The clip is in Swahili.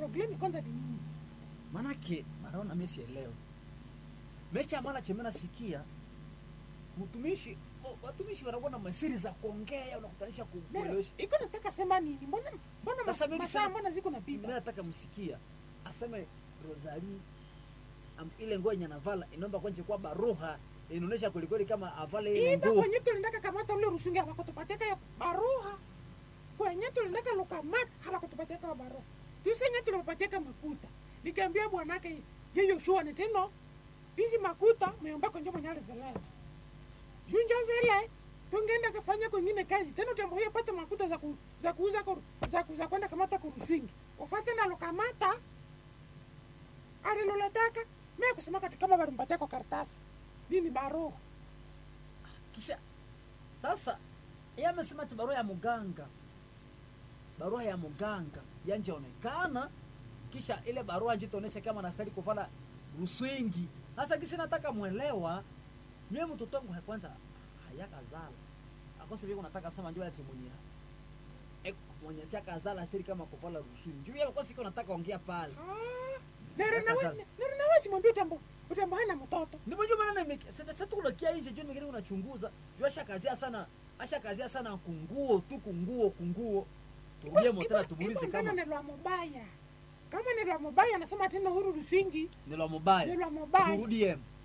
problemi kwanza ni nini manake maraona mimi sielewe mecha mara chemena sikia mtumishi oh, watumishi wanakuwa na masiri za kuongea unakutanisha Nero, kuelewesha iko nataka sema nini mbona mbona Sasa mas- mimi masaa sema- mbona ziko mimi napita nataka msikia aseme Rosalie am, ile nguo yenye anavala inaomba kwenye kwa baruha inaonyesha kwelikweli kama avale ile iba nguo kwenye tulindaka kamata ule rusungi hawakutupateka ya baruha kwenye tulindaka lukamata hawakutupateka ya baruha tusenye tulipateka makuta nikaambia bwanake yeyo shua ni teno hizi makuta meomba kwenye mwenye alizelele junjo zile tungeenda kafanya kwengine kazi tena utambohia pata makuta za, ku, za kuuza koru, za, ku, za kwenda kamata kuruswingi ufate na lukamata aliloletaka mie kusema kati kama balimpatia kwa karatasi nini baruha kisha sasa yeye amesema ati barua ya muganga barua ya muganga yanjaonekana kisha ile barua njitaonesha kama nastahili kuvala ruswingi sasa kisi nataka mwelewa mie mtoto wangu ha- kwanza hayakazala akose vile unataka sema njoo ati mwenye e, mwenye chaka zala stahili kama kuvala ruswingi njoo yeye kosi nataka ongea pale Kazala. nero simwambia utambo utambo hana mtoto Nimejua maana nime sasa tunakia nje juu mingine unachunguza. Juu ashakazia sana ashakazia sana kunguo tu kunguo kunguo. Turudie motela tumuulize kama ni lwa mubaya kama ni lwa mubaya anasema tena huru ruswingi ni la mubaya. ni lwa mubaya Turudie.